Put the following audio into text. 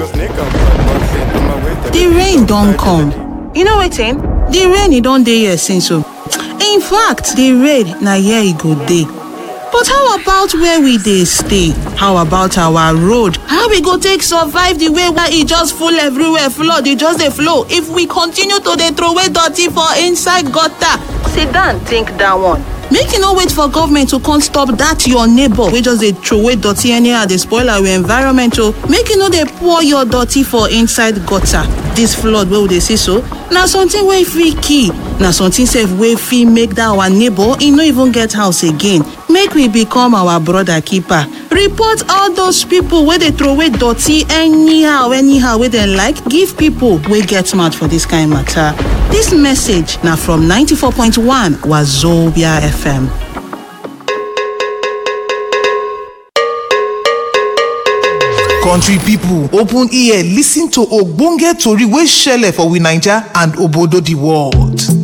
The rain don come. You know wetin? The rain e don dey here since o. In fact, the rain na here e go dey. But how about where we dey stay? How about our road? How we go take survive the way where e just full everywhere, flood e just dey flow if we continue to dey throway dirty for inside gutter? Sit down think that one. Make you no wait for government to come stop that your neighbor wey just dey throway dirty anyhow dey spoil our environment o. Make you no dey pour your dirty for inside gutter. This flood wey we dey see so, na something wey fit kill. Na something sef wey fit make that our neighbor e no even get house again. Make we become our brother keeper. Report all those people wey dey throway dirty anyhow anyhow wey dem like give people wey get mouth for this kind matter. Dis message na from 94.1 Wazobia FM. country pipo open ear lis ten to ogbonge tori wey shele for we naija and obodo di world